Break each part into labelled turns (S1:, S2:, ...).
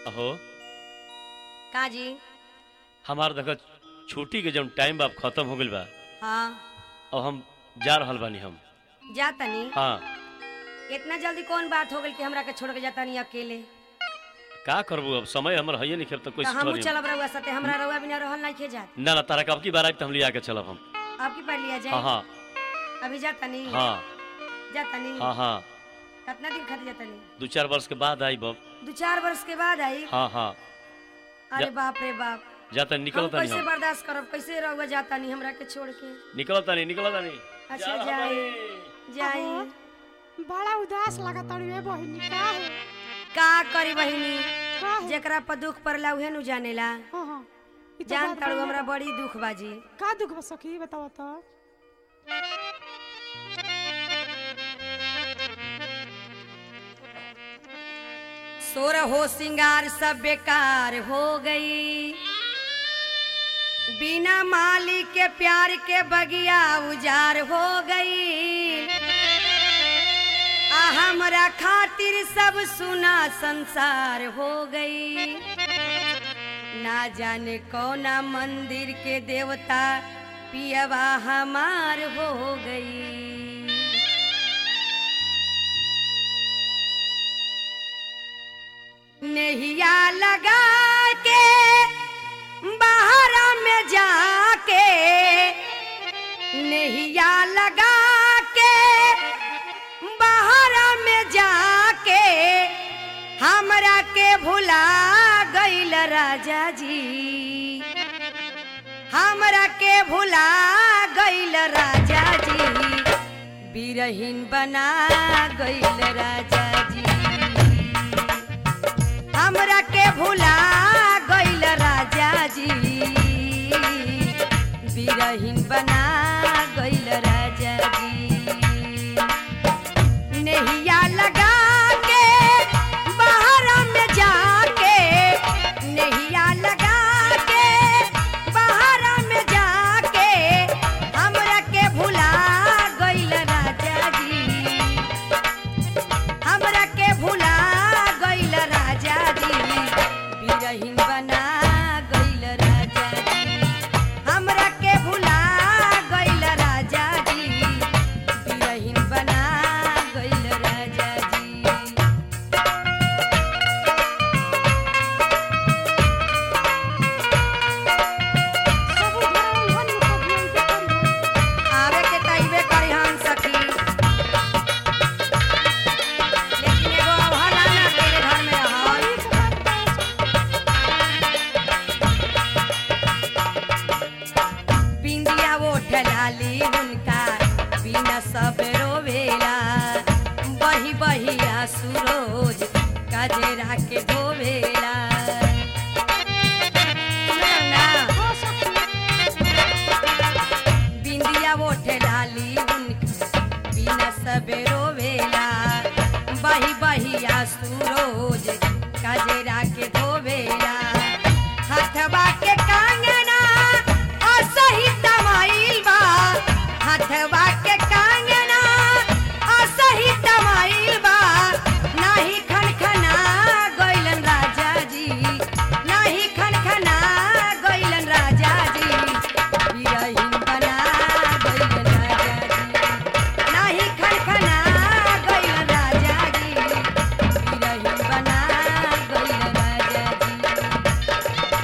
S1: अहो
S2: का जी
S1: हमार देखो छुट्टी के जब टाइम बा खत्म हो गइल बा
S2: हाँ
S1: अब हम जा रहल बानी हम
S2: जा तनी
S1: हाँ
S2: इतना जल्दी कौन बात हो गई कि हमरा के छोड़ के जाता नहीं अकेले
S1: का करबू अब समय हमर है नहीं खेल तो कोई
S2: तो हमहू
S1: करी
S2: चलब रहुआ साथे हमरा रहुआ बिना रहल नहीं खे जात
S1: ना ना तारा कब की बार आई तो हम लिया के चलब हम
S2: आपकी पढ़ लिया
S1: हाँ
S2: जाए
S1: हाँ
S2: अभी जाता नहीं
S1: हाँ
S2: जाता नहीं
S1: हाँ हाँ
S2: कितना दिन खातिर जाता नहीं
S1: दू चार वर्ष के बाद आई बब
S2: दो चार वर्ष के बाद आई
S1: हाँ हाँ
S2: अरे
S1: जा-
S2: बाप रे बाप
S1: जाता
S2: हम
S1: निकलता नहीं
S2: कैसे
S1: हम
S2: बर्दाश्त करब कैसे रहुआ जाता नहीं हमरा के छोड़ के
S1: निकलता नहीं निकलता नहीं
S2: अच्छा,
S1: जा
S2: जाए।
S1: हमारे।
S2: जाई
S3: बड़ा उदास लगता रे बहिनी का है
S2: का करी बहिनी
S3: का है
S2: जेकरा पर दुख पड़ला उहे नु जानेला
S3: हाँ हाँ ई तो
S2: जान
S3: बात
S2: तारू
S3: बड़ी
S2: हमरा
S3: बा।
S2: बड़ी दुख बाजी
S3: का दुख बा सखी बताओ तो
S2: सोर हो सिंगार सब बेकार हो गई बिना माली के प्यार के बगिया उजार हो गई आ हमरा खातिर सब सुना संसार हो गई ना जाने कौना मंदिर के देवता पियवा हमार हो गई नैया लगा के बाहर में जाके नैया लगा के बाहर में जाके हमरा के भुला गईल राजा जी हमरा के भुला गईल राजा जी बिरहीन बना गईल राजा जी हमरा के भुला गईल राजा जी बिरहीन बना गईल राजा जी नैया लगा के बाहर में जाके नैया लगा के बाहर में जाके हमरा के भुला गईल राजा जी हमरा के भुला गईल राजा जी बिरहीन बना गईल राजा जी हमरा के भुला गईल राजा जी बिरहीन बना गईल राजा जी
S3: सब उधर उहन में कभी अइबे करी
S2: आवे के तइबे करी हम सखी लेकिन एगो अवहला ना अकेले घर में रहल
S3: एक बात बा,
S2: बिंदिया ओठ लाली उनका बिना सब रोवेला बही बही आंसू रोज कजरा के धोवेला सुनल ना
S3: हाँ सखी
S2: बिंदिया ओठ लाली उनका बिना सब रोवेला बही बही आंसू रोज कजरा के धोवेला हथवा के कांगना असही तमाइल बा हथवा के कांगना असही तमाइल बा नाही खनखना गइलन राजा जी नाही खनखना गइलन राजा जी बिरहीन बना गइलन राजा जी नाही खनखना गइलन राजा जी बिरहीन बना गइलन राजा जी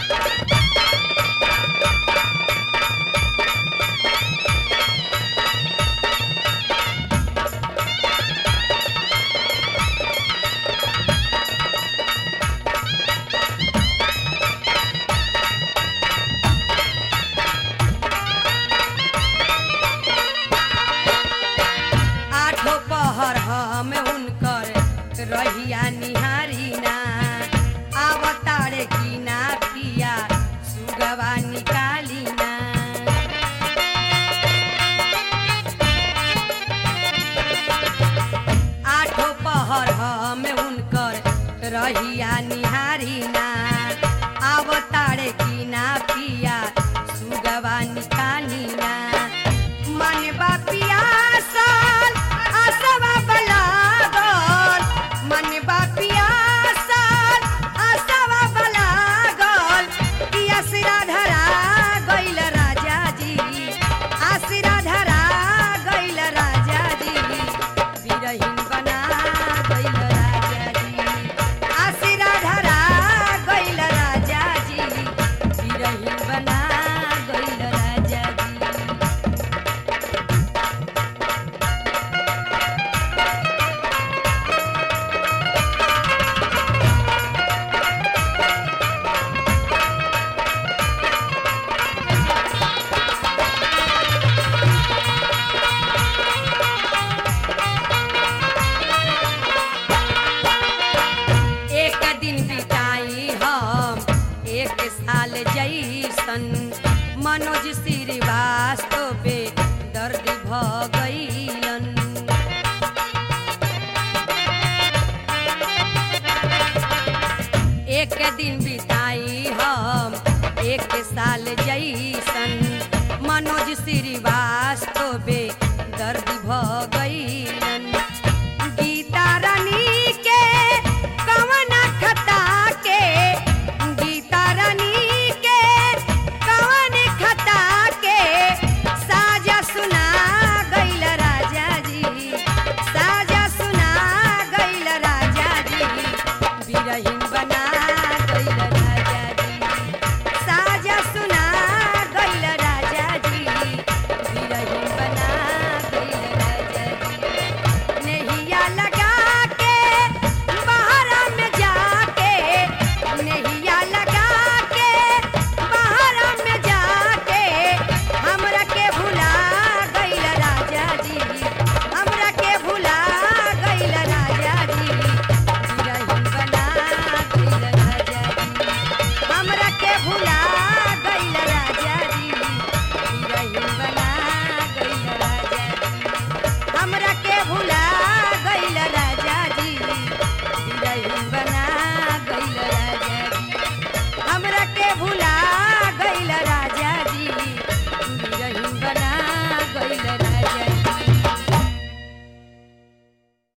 S2: आठो पहर हम उनकर रहिया निहारी ना आवतारे की ना पिया सुगवा निकाली ना आठो पहर हम उनकर रहिया निहारी ना आवतारे की ना पिया सुगवा निकाली ना मन बा पियासल आसवा बलागल मन बा पियासल आसवा मनोज श्रीवास्तव बे दर्द भ गईलन एक दिन बिताई हम एक साल जैसन मनोज श्रीवास्तव बे दर्द भ गईलन गीता रानी के कवन खता के गीता रानी के कवन खता के साजा सुना गईल राजा जी साजा सुना गईल राजा जी बिरहिन बना